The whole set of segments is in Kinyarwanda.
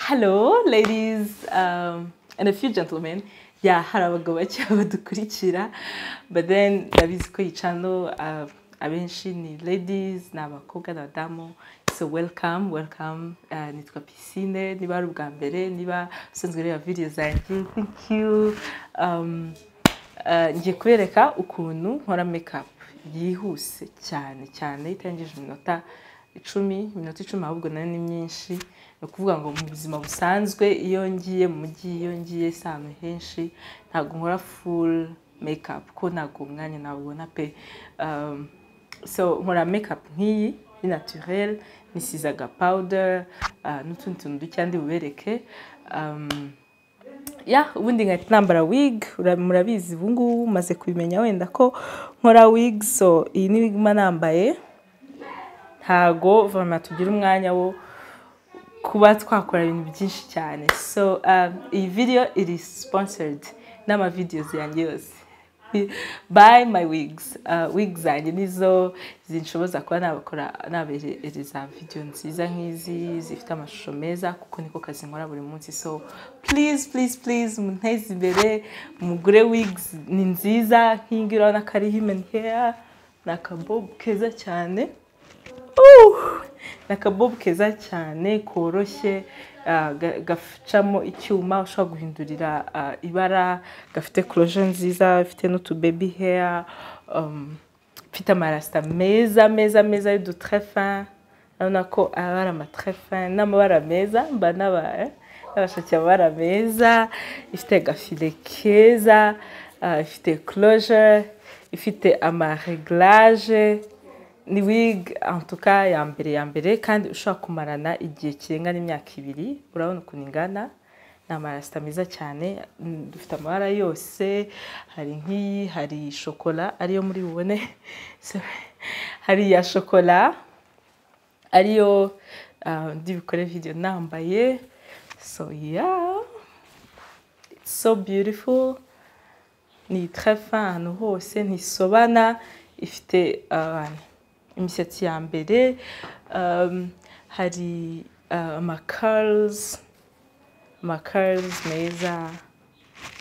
Hello, ladies um, and a few gentlemen. Yeah, hari abagabo bake badukurikira but then ndabizi ko iyi channel uh, abenshi ni ladies ni abakobwa n'abadamu so welcome welcome uh, nitwa pisine niba ari ubwa mbere niba usanzwe ureba video zanjye thank you um, uh, ngiye kubereka ukuntu nkora makeup yihuse cyane cyane itangije iminota icumi iminota icumi ahubwo nayo ni myinshi ni ukuvuga ngo mu buzima busanzwe iyo ngiye mu mujyi iyo ngiye si ahantu henshi ntabwo nkora full makeup ko ntabwo umwanya nawubona pe Um, so nkora makeup nk'iyi ni naturel nisize agapawuder uh, n'utundi tuntu duke ndi bubereke Um, ya ubundi nkahita nambara wig ura- murabizi ubu ngubu maze kubimenya wenda ko nkora wig so iyi ni wig mba nambaye ntago vama tugira umwanya wo kuba twakora ibintu byinshi cyane so um, iyi video iri sponsored n'ama videos yanjye yose by my wigs uh, wigs zanjye nizo zinshoboza kuba nabakora nabereza video nziza nk'izi zifite amashusho meza kuko niko kazi nkora buri munsi so please please please munteze imbere mugure wigs ni nziza nk'iyi ngiyi urabona ko ari human hair ni akabobu keza cyane Uh! ni akabobu keza cyane koroshye ah, ga- gacamo icyuma ushobora guhindurira ah, ibara gafite koroje nziza ifite n'utubebi heya ifite amarasita meza meza meza y'udutrefin urabona ko aba ari amatrefin n'amabara meza mba naba eh, n'abashakiye amabara meza ifite agafile keza ah, ifite koroje ifite amareglage ni wig en tout cas ya mbere ya mbere kandi ushobora kumarana igihe kirenga n'imyaka ibiri urabona ukuntu ingana ni amarasita meza cyane mm, dufite amabara yose hari nk'iyi hari shokora ariyo muri bubone So, hari iya shokora ariyo ah, ndi bukore video nambaye so yeah it's so beautiful ni très fin ahantu hose ntisobana ifite ah, imisatsi ya mbere um, hari ah, amakarls amakarls meza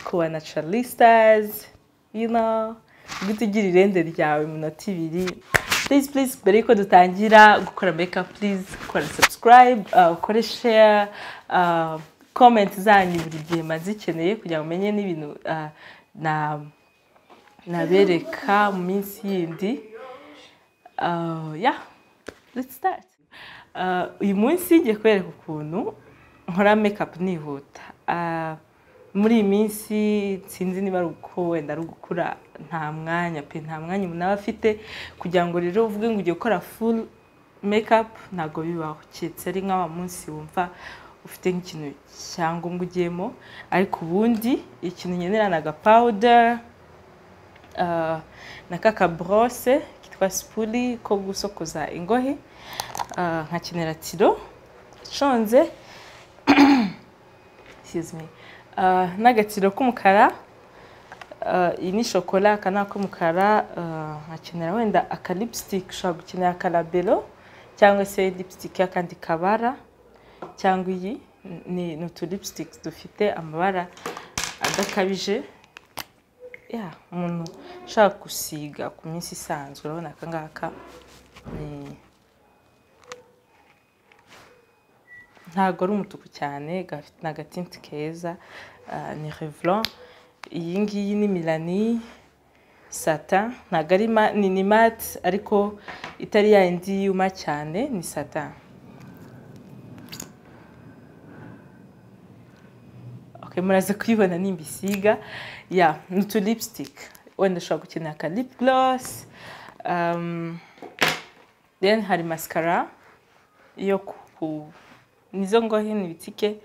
kuba naturalistas you know ubwo ugira irende ryawe mu minota ibiri please please mbere y'uko dutangira gukora makeup please kora subscribe ah, ukore share ah, comment zanyu buri gihe mba zikeneye kugira ngo umenye n'ibintu ah, na nabereka mu minsi yindi uh, yeah let's start uh, uyu munsi ngiye kubereka ukuntu nkora makeup nihuta uh, muri iyi minsi sinzi niba ari uko wenda ari ugukura nta mwanya pe nta mwanya umuntu aba afite kugira ngo rero uvuge ngo ugiye gukora full makeup ntabwo bibaho keretse ari nk'awa munsi wumva ufite nk'ikintu cyangombwa ugiyemo ariko ubundi ikintu nkenera ni agapawuder Ah, na kaka borose kitwa sipuri ko gusokoza ingohe Ah, nkakenera tiro iconze excuse me. Ah, n'agatiro k'umukara Ah, iyi ni shokora aka ni ak'umukara Ah, nkakenera wenda aka lipstick ushobora gukenera aka labero cyangwa se lipstick y'akandi kabara cyangwa iyi ni ni utu lipsticks dufite amabara adakabije ya umuntu ushaka gusiga ku minsi isanzwe urabona aka ngaka ni ntabwo ari umutuku cyane gafite ni agatinti keza ah, ni revlon iyi ngiyi ni milani sata ntabwo ari ma- ni ni mate ariko itari ya yindi yuma cyane ni sata okay, muraze kuyibona nimba isiga ya ni utu lipstick wenda ushobora gukenera aka lip gloss um, then hari mascara yo ku nizo ngohe ni ibitike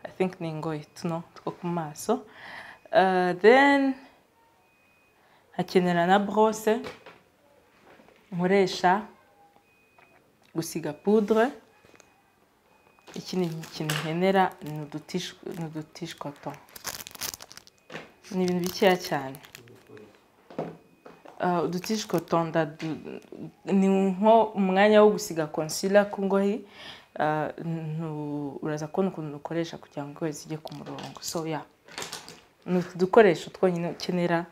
i think ni ingohe tuno two ku maso uh, then hakenera na brose nkoresha gusiga poudre iki ni ikintu nkenera ni udutish- ni udutishwato ni ibintu bikeya cyane Ah, udutishwato ndadu- ni nko umwanya wo gusiga concealer ku ngohi ah, ntu- uraza kubona ukuntu ukoresha kugira ngo zijye ku murongo so ya ni utu dukoresho twonyine ukenera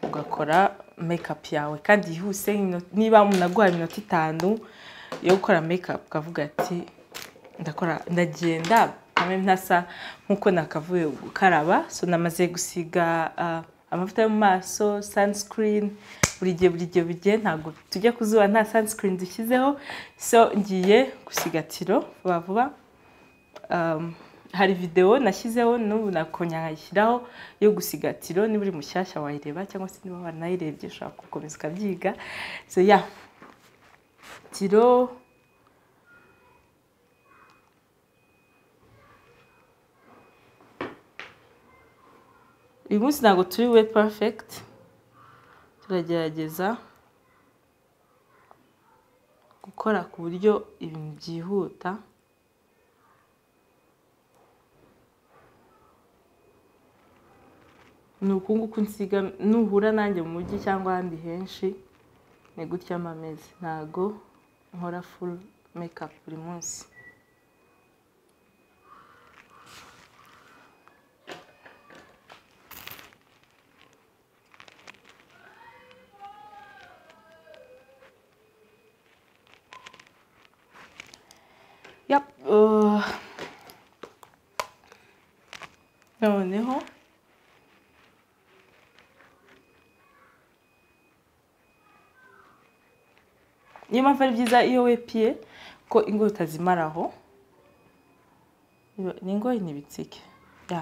ugakora mekapu yawe kandi yihuse nk'imino- niba umuntu aguhaye iminota itanu yo gukora mekapu ukavuga ati ndakora ndagenda hamwe ntasa nk'uko nakavuye gukaraba so namaze gusiga ah, amavuta yo mu maso sunscreen buri gihe buri gihe buri gihe ntabwo tujya ku zuba nta sunscreen dushyizeho so ngiye gusigatiro vuba vuba um, hari videwo nashyizeho n'ubu nakongera nkayishyiraho yo gusigatiro niba uri mushyashya wayireba cyangwa se niba wanayirebye ushobora gukomeza ukabyiga so ya tiro uyu munsi ntabwo turi we perfect turagerageza gukora ku buryo ibintu byihuta ni uku nguku nsiga nuhura nanjye mu mujyi cyangwa ahandi henshi ni gutya mba ameze ntago nkora full makeup buri munsi Yap, uh, noneho niyo mpamvu ari byiza iyo wepiye ko ingo utazimaraho Iba- ni ingoyi ni ibitsike Ya,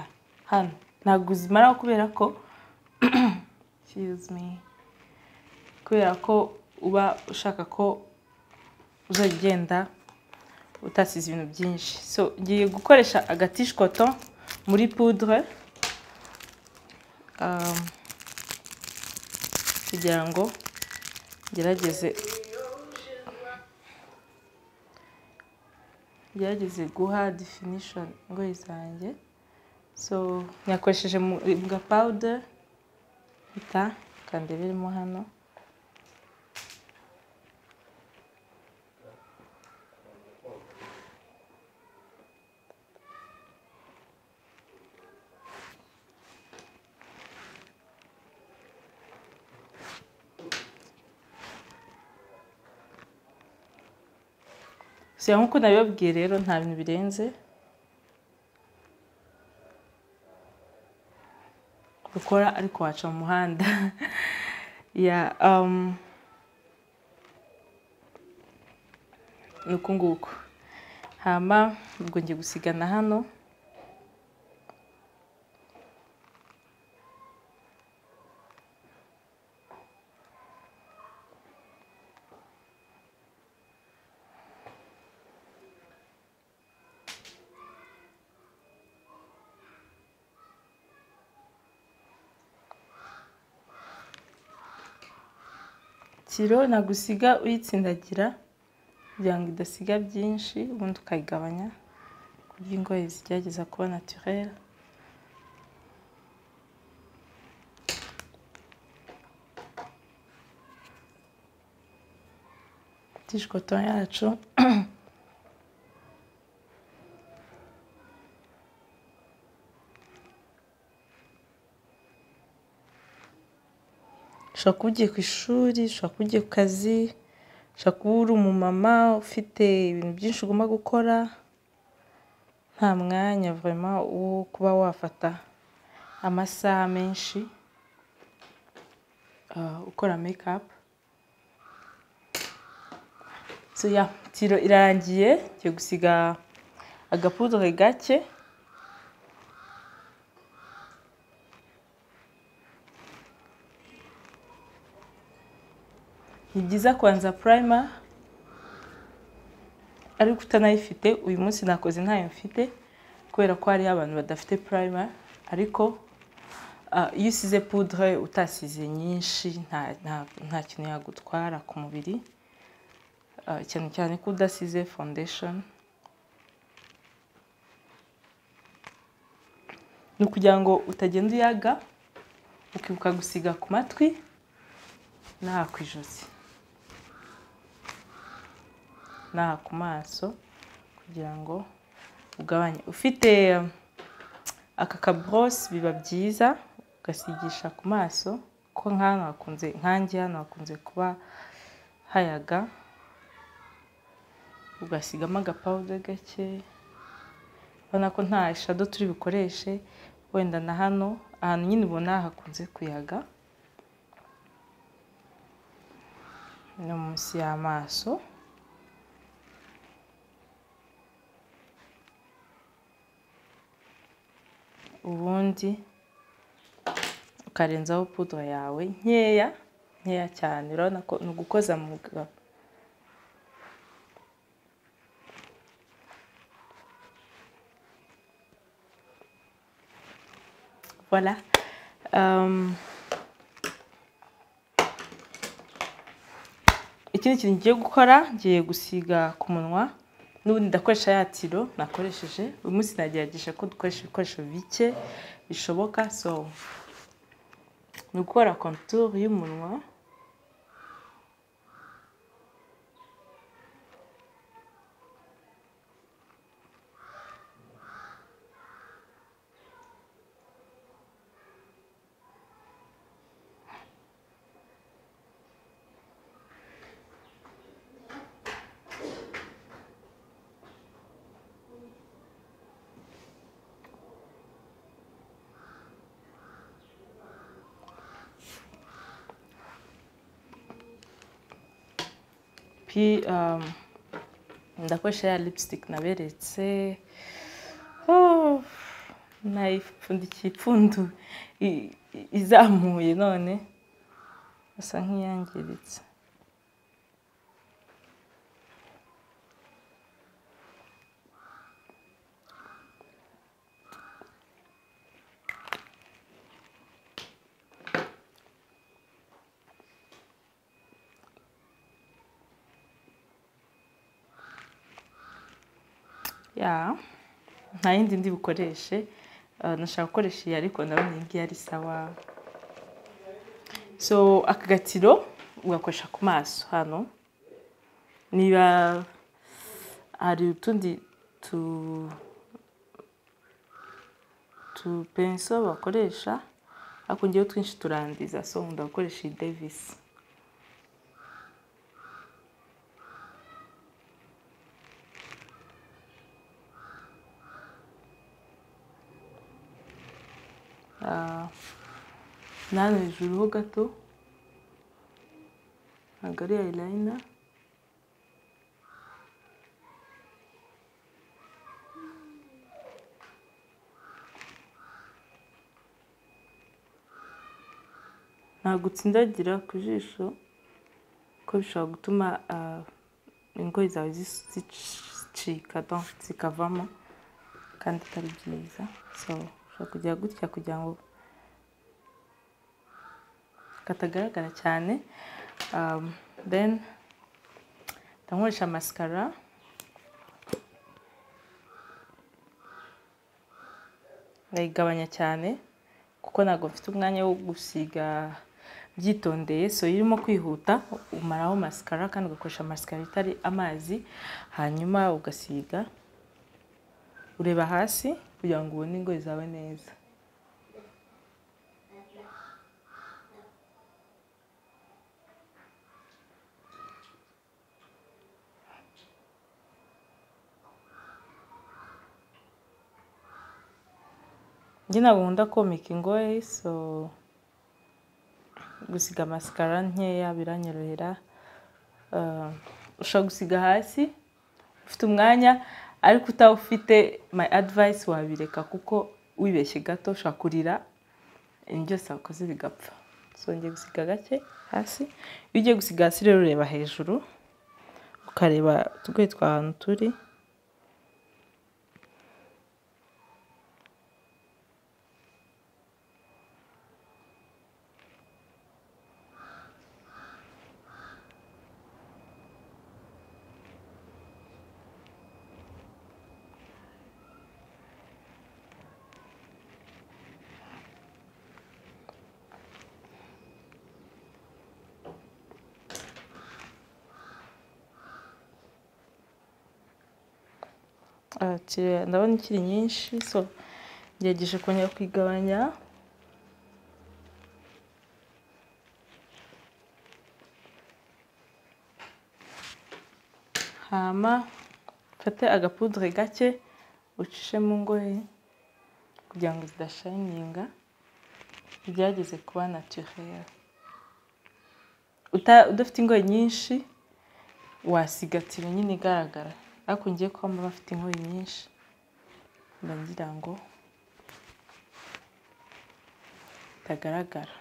hano ntabwo uzimaraho kubera ko excuse me kubera ko uba ushaka ko uzajya ugenda utasize ibintu byinshi so ngiye gukoresha agatishikoto muri pudre um, kugira ngo ngerageze gerageze guha definition ingoyi zanjye so nyakoresheje mu- bwa powder bita kandi birimo hano siya nk'uko nabibabwiye rero nta bintu birenze ukora ariko waca mu muhanda ya um, ni uku nguku hama ubwo ngiye gusigana hano kiro nagusiga uyitsindagira kugira ngo idasiga byinshi ubundi ukayigabanya kurya ingoyi zigerageza kuba naturere tishikoto yacu ushobora kuba ugiye ku ishuri ushobora kuba ugiye ku kazi ushobora kuba uri umumama ufite ibintu byinshi ugomba gukora nta mwanya vurema wo kuba wafata amasaha menshi ah, ukora mekapu so ya tiro irarangiye ngiye gusiga agapudure gake ni byiza kubanza purayima ariko utanayifite uyu munsi nakoze ntayo mfite kubera ko hariho abantu badafite purayima ariko ah, iyo usize pudre utasize nyinshi nta- nta- nta kintu yagutwara ku mubiri Ah, cyane cyane ko udasize fondesheni ni ukugira ngo utagenda uyaga ukibuka gusiga ku matwi n'aha ku ijosi n'aha ku maso kugira kugira ngo ugabanye ufite aka kaborose biba byiza ugasigisha ku maso ko nk'ahantu hakunze nkange hano hakunze kuba hayaga ugasigamo agapawuda gake urabona ko nta shado turi bukoreshe wenda na hano ahantu nyine ubona hakunze kuyaga no munsi y'amaso ubundi ukarenzaho pudra yawe nkeya nkeya cyane urabona ko ni ugukoza mu gabo voilà ikindi kintu ngiye gukora ngiye gusiga ku munwa n'ubundi ndakoresha ya tiro nakoresheje uyu munsi nagerageje ko dukoresha ibikoresho bike bishoboka so ni ugukora konturu y'umunwa ndakoresha ya lipstick naberetse nayipfundikiye ipfundu izamuye none asa nk'iyangiritse nta yindi ndi bukoreshe nashaka gukoresha iyi ariko ndabona iyi ngiyi ari sawa so aka gatiro ugakoresha ku maso hano niba hari utundi tu tupenso bakoresha ariko ngewe twinshi turangiza so nkunda gukoresha iyi devisi nano hejuru ho gato ntabwo ari ayirayina ntabwo utsindagira ku jisho kuko bishobora gutuma ingoyi zawe zicika zikavamo kandi atari byiza so ushobora kujya gutya kugira ngo katagaragara cyane then ndankoresha masikara ndayigabanya cyane kuko ntabwo mfite umwanya wo gusiga byitondeye so iyo urimo kwihuta umaraho masikara kandi ugakoresha masikara itari amazi hanyuma ugasiga ureba hasi kugira ngo ubone ingoyi zawe neza njye ntabwo nkunda komika ingoyi so gusiga masikara nkeya biranyorohera ushobora gusiga hasi ufite umwanya ariko utawufite my advice wabireka kuko wibeshye gato ushobora kurira ibintu byose wakoze bigapfa zongeye gusiga gake hasi iyo ugiye gusiga hasi rero ureba hejuru ukareba utugoyi twa ahantu turi Ah, kiriya ndabona ikiri nyinshi so ngerageje kongera kuyigabanya hama ufate agapudure gake ucishe mu ngohe kugira ngo zidashayininga byageze kuba naturere udafite ingohe nyinshi wasigatira nyine igaragara ariko ngiye kuba mba bafite inkoyi nyinshi mba ngira ngo itagaragara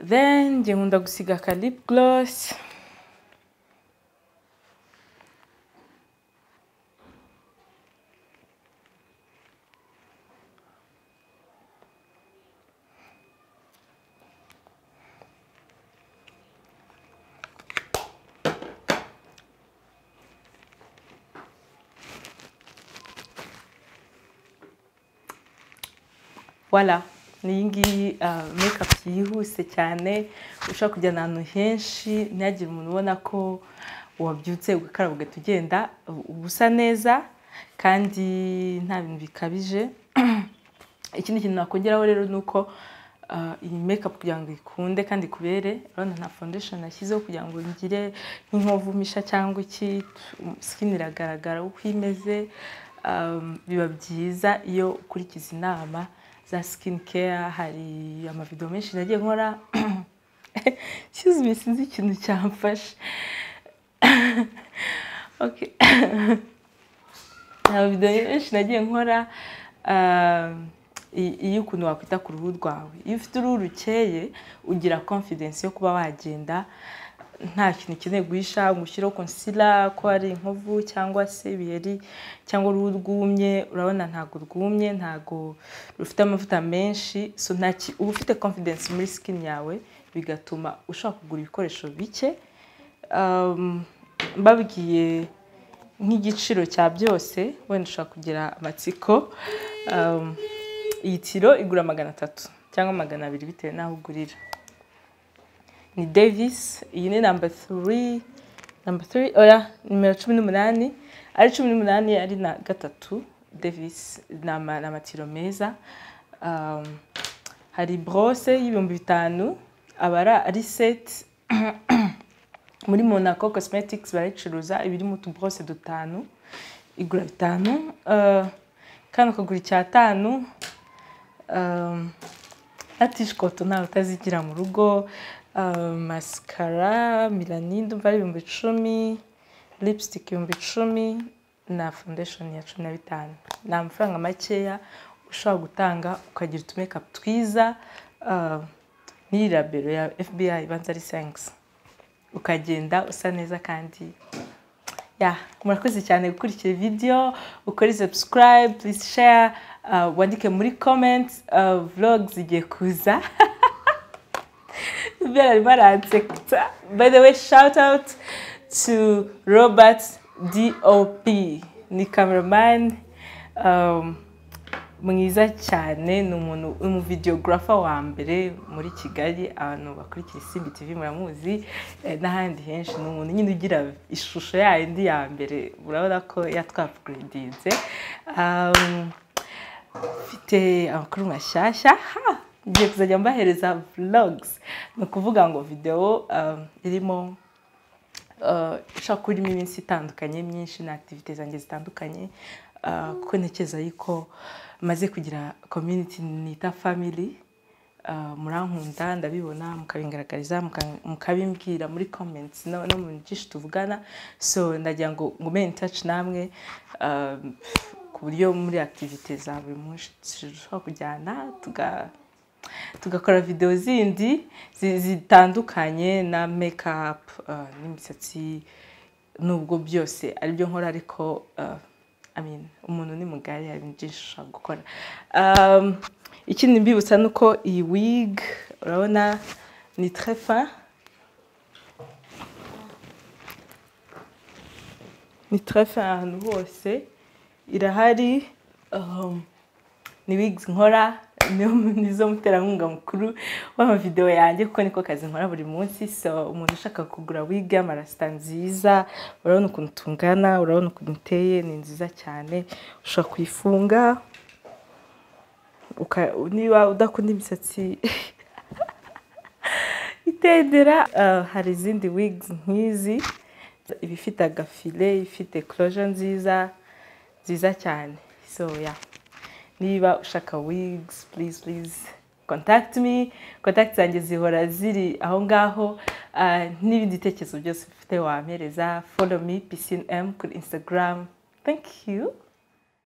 then njye nkunda gusiga aka lip gloss wala niyi ngiyi mekapu yihuse cyane ushobora kujyana ahantu henshi ntihagire umuntu ubona ko wabyutse ugakaraba ugahita ugenda uba usa neza kandi nta bintu bikabije ikindi kintu nakongeraho rero ni uko iyi mekapu kugira ngo ikunde kandi ikubere urabona nta fondesheni nashyizeho kugira ngo ngire nk'inkovumisha cyangwa iki sikini iragaragara uko imeze biba byiza iyo ukurikiza inama za sikini keya hari amavido menshi nagiye nkora kizwi sinzi ikintu cyamfashe amavido menshi nagiye nkora iyo ukuntu wakwita ku ruhu rwawe iyo ufite uruhu rukeye ugira konfidensi yo kuba wagenda nta kintu ukeneye guhisha ngo ushyireho konsila ko ari inkovu cyangwa se ibiheri cyangwa uruhu rwumye urabona ntabwo rwumye ntabwo rufite amavuta menshi uba ufite confidence muri sikini yawe bigatuma ushobora kugura ibikoresho bike babwiye nk'igiciro cya byose wenda ushobora kugira amatsiko iyi tiro igura magana atatu cyangwa magana abiri bitewe n'aho ugurira ni Davis iyi ni namba turi namba turi oya nimero cumi n'umunani ari cumi n'umunani ari na gatatu Davis ni amatiro meza hari borose y'ibihumbi bitanu aba ari seti muri Monaco cosmetics barayicuruza iba irimo utuborose dutanu igura bitanu kandi ukagura icyatanu na tishikoto ntawe utazigira mu rugo masikara milanide ndumva ari ibihumbi icumi lipsitike ibihumbi icumi na fondesheni ya cumi na bitanu ni amafaranga makeya ushobora gutanga ukagira utumekapu twiza n'iyi rabero ya fbi ibanza ari senkisi ukagenda usa neza kandi murakoze cyane gukurikira videyo ukore subscribe please share wandike muri komenti vlogs zigiye kuza very bad at By the way, shout out to Robert DOP, ni cameraman um, mwiza cyane ni umuntu umuvideographer wa mbere muri Kigali abantu bakurikira Isimbi TV muramuzi n'ahandi henshi ni umuntu nyine ugira ishusho yayo ndi ya mbere urabona ko yatwapgradinze um, mfite amakuru mashyashya ngiye kuzajya mbahereza vlogs ni ukuvuga ngo videwo irimo ishobora kuba irimo iminsi itandukanye myinshi na akitivite zanjye zitandukanye kuko ntekereza yuko maze kugira community nita family murankunda ndabibona mukabigaragariza mukabimbwira muri comments no mu byinshi tuvugana so ndagira ngo ngume in touch namwe ku buryo muri akitivite za buri munsi dushobora kujyana tuga tugakora videwo zindi zitandukanye na mekapu n'imisatsi nubwo byose aribyo nkora ariko umuntu ni mugari hari ibintu byinshi ushobora gukora ikindi mbibutsa ni uko iyi wigi urabona ni trefa ni trefa ahantu hose irahari ni wigi nkora nizo muterankunga mukuru w'amavidewo yanjye kuko niko kazi nkora buri munsi so umuntu ushaka kugura wige amarasita nziza urabona ukuntu tungana urabona ukuntu uteye ni nziza cyane ushobora kuyifunga uka- niba udakunda imisatsi itendera ah, hari izindi wigs nk'izi iba ifite agafile ifite closure nziza nziza cyane so yeah niba ushaka wigs please please contact me contact zanjye zihora ziri aho ngaho Ah, n'ibindi bitekerezo byose ufite wampereza follow me piscine m kuri instagram thank you